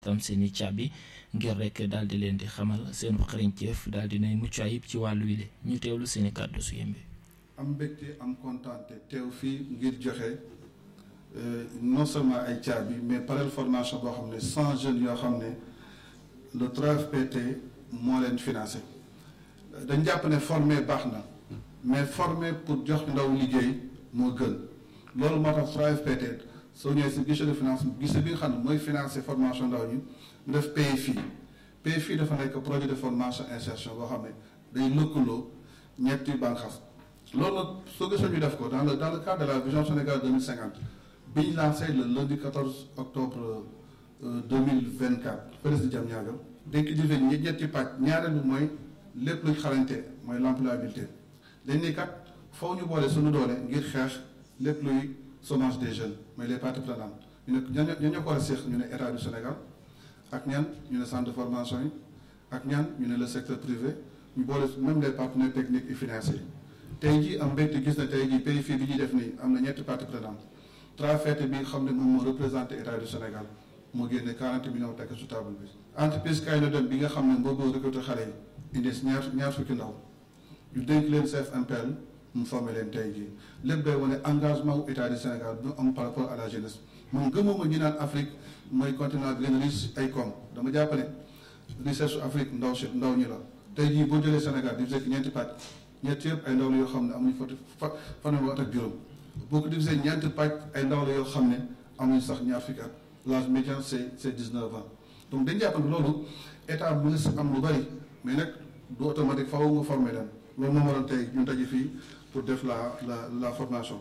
tam seen i caabi ngir rek daal di leen di xamal seen xarañteef daal di nay mucc ayib ci wàllu wile ñu teewlu seen i kàddu su yembe am mbégte am kontaante teew fii ngir joxe non seulement ay caabi mais parel formation boo xam ne cent jeunes yoo xam ne le 3FPT moo leen financé dañ jàpp ne former baax na mais former pour jox ndaw liggéey moo gën loolu moo tax 3FPT soo ñëwee si guichet de finance guichet bi nga xam ne mooy financé formation ndaw ñi mu def PFI PFI dafa nekk projet de formation insertion boo xam ne day lëkkaloo ñetti bànqaas loolu nag soo gisee ñu def ko dans le dans le cadre de la vision Sénégal 2050 bi ñu lancé le lundi 14 octobre 2024 fële si Diamniadio dañ ko divisé ñi ñetti pàcc ñaareelu mooy lépp luñ xarañte mooy l'employabilité dañ ne kat foofu ñu boole suñu doole ngir xeex lépp luy chômage des jeunes mooy les parties prenantes ñu ne ñan ñoo ko war a séq ñu ne état du Sénégal ak ñan ñu ne centre de formation yi ak ñan ñu ne le secteur privé ñu boole même les partenaires techniques et financiers tey jii am mbégte gis na tey jii pays fii bi ñuy def nii am na ñetti parties prenantes 3FPT bi nga xam ne moom moo représenté état du Sénégal moo génne 40 millions tekk su table bi. entreprise kay na dem bi nga xam ne moo bëgg recruter xale yi indi ñaar ñaar fukki ndaw ñu dénk leen CFMPL mu formé leen tey jii lépp day wane engagement wu état du Sénégal bu am par rapport à la jeunesse moom gëmuma ñu naan Afrique mooy continent bi gën a riche ay koom dama jàpp ne richesse su Afrique ndaw si ndaw ñi la tey jii boo jëlee Sénégal di fekk ñeenti pàcc ñetti yëpp ay ndaw la yoo xam ne amuñu foti fa fanweeri at ak juróom boo ko divisé ñeenti pàcc ay ndaw la yoo xam ne amuñu sax ñaar fukki at l'âge médian c'est c'est 19 ans donc dañ jàpp ne loolu état mu ngi si am lu bari mais nag du automatique faaw nga formé leen loolu moo waral tey ñu daje fii pour def la la la formation.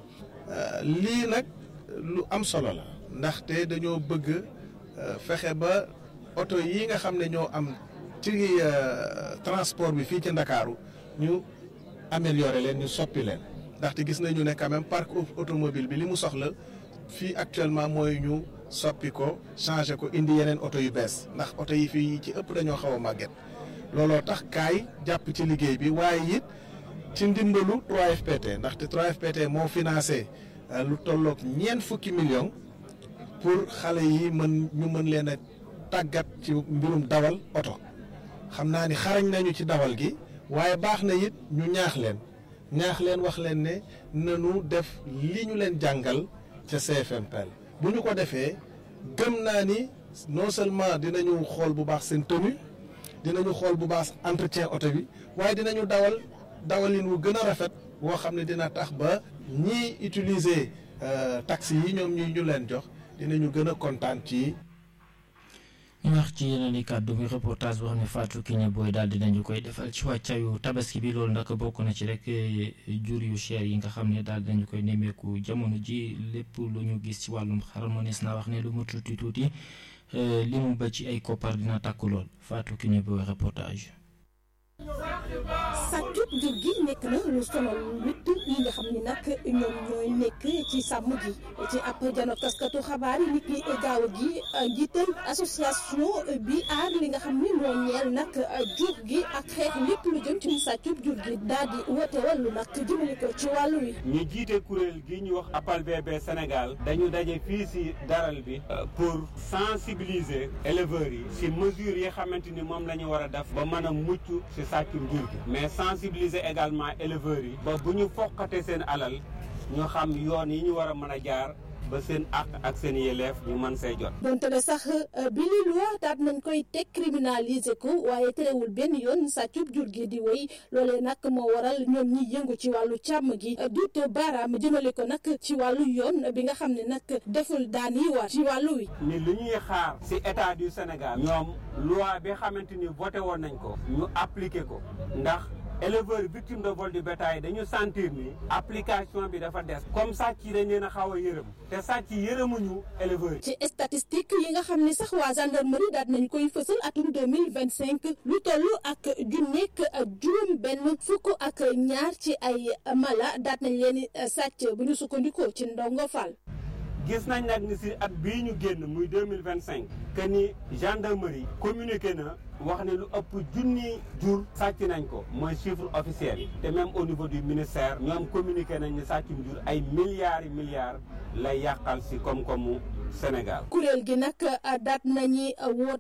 lii nag lu am solo la ndaxte dañoo bëgg fexe ba oto yi nga xam ne ñoo am ci transport bi fii ci Ndakaaru ñu améliorer leen ñu soppi leen ndaxte gis nañu ne quand même parc automobile bi li mu soxla fii actuellement mooy ñu soppi ko changer ko indi yeneen oto yu bees ndax oto yi fii ci ëpp dañoo xaw a màgget looloo tax kaay jàpp ci liggéey bi waaye it ci ndimbalu 3FPT ndaxte 3FPT moo financé lu tolloog ñeent fukki millions pour xale yi mën ñu mën leen a tàggat ci mbirum dawal oto xam naa ni xarañ nañu ci dawal gi waaye baax na it ñu ñaax leen ñaax leen wax leen ne nanu def li ñu leen jàngal ca CFMPL bu ñu ko defee gëm naa ni non seulement dinañu xool bu baax seen tenue dinañu xool bu baax entretien oto bi waaye dinañu dawal dawalin wu gën a rafet woo xam ne dina tax ba ñiy utiliser taxi yi ñoom ñuy ñu leen jox dinañu gën a kontaan ci. ñu wax ci yeneen i kàddu muy reportage boo xam ne Fatou Kiné Boy daal dinañu koy defal ci wàccaayu tabaski bi loolu nag bokk na ci rek jur yu cher yi nga xam ne daal dinañu koy nemmeeku jamono ji lépp lu ñu gis ci wàllum xar mënees naa wax ne lu mu tuuti tuuti li mu ba ci ay koppar dina takku lool Fatou Kiné Boy reportage. sàccub jur gi nekk na lu sonal nit yi nga xam ni nag ñoom ñooy nekk ci sàmm gi ci ab jano taskatu xabaar yi nit ki gaaw gi njiital association bi aar li nga xam ni moo ñeel nag jur gi ak xeex lépp lu jëm ci sàccub jur gi daal di woote wàllu nag jëmale ko ci wàllu wi ñu jiite kuréel gi ñu wax appal bébé Sénégal dañu daje fii si daral bi pour sensibiliser éleveurs yi si mesures yi xamante ni moom la ñu war a def ba mën a mucc si sàccum jur gi mais sensibiliser également éleveurs yi ba bu ñu foqate seen alal ñu xam yoon yi ñu war a mën a jaar ba seen àq ak seen yelleef ñu mën see jot. donte ne sax bi li loi daat nañ koy teg criminaliser ko waaye terewul benn yoon sàccub jur gi di woy loolee nag moo waral ñoom ñi yëngu ci wàllu càmm gi duut baaraam jëmale ko nag ci wàllu yoon bi nga xam ne nag deful daan yi war ci wàllu wi. ni lu ñuy xaar si état du Sénégal. ñoom loi bi xamante ni voté woon nañ ko. ñu appliqué ko ndax. éleveurs victimes de vol du bétail dañu sentir ni application bi dafa des comme sàcc yi dañ leen a xaw a yërëm te sàcc yi yërëmuñu éleveurs yi. ci statistique yi nga xam ne sax waa gendarmerie daal nañ koy fësal atum deux mille vingt cinq lu toll ak junneeg juróom benn fukk ak ñaar ci ay mala daal nañ leen sàcc bu ñu sukkandikoo ci ndongo Fall. gis nañ nag ni si at bii ñu génn muy deux mille vingt cinq que ni gendarmerie communiqué na wax ne lu ëpp junni jur sàcc nañ ko mooy chiffre officiel te même au niveau du ministère ñoom communiqué nañ ne sàccum jur ay milliards yi milliards lay yàqal si koom-koomu Sénégal. kuréel gi nag daat nañu woote